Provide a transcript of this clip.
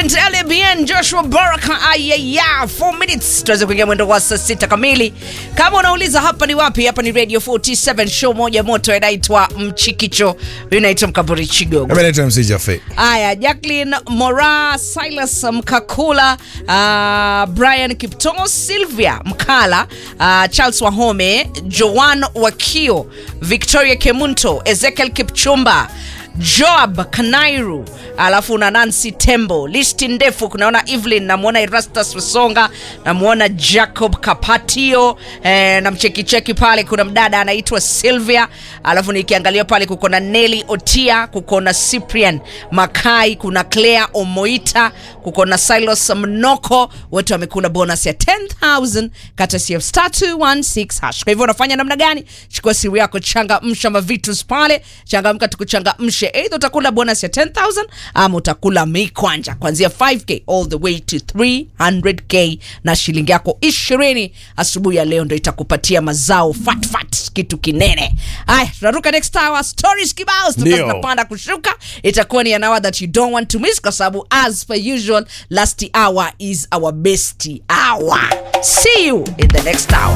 Vincent Alebien, Joshua Baraka, ayaya 4 minutes tuweze kuingia mwendo wa saa sita kamili. Kama unauliza hapa ni wapi, hapa ni Radio 47 show moja moto inaitwa Mchikicho, inaitwa Mkaburi Chigogo. Mimi naitwa MC Jaffe. Aya, Jacqueline Mora, Silas Mkakula, uh, Brian Kiptongo, Sylvia Mkala, uh, Charles Wahome, Joan Wakio, Victoria Kemunto, Ezekiel Kipchumba Joab Kanairu, alafu na Nancy Tembo. Listi ndefu, kunaona Evelyn, namwona Erastus Wasonga, namwona Jacob Kapatio eh, na mchekicheki pale kuna mdada anaitwa Sylvia, alafu nikiangalia pale kuko na Nelly Otia, kuko na Cyprian Makai, kuna Claire Omoita, kuko na Silos Mnoko, wote wamekula bonus ya 10000 kata CF star 216 hash. Kwa hivyo unafanya namna gani? Chukua simu yako, changamsha mavitus pale, changamka tukuchangamshe. Either utakula bonus ya 10000 ama utakula mikwanja kuanzia 5k all the way to 300k na shilingi yako 20 asubuhi ya leo ndo itakupatia mazao fat fat, kitu kinene. Haya, tunaruka next hour, stories kibao zitakuwa Ndio. zinapanda kushuka, itakuwa ni an hour that you don't want to miss, kwa sababu as per usual last hour is our best hour. See you in the next hour.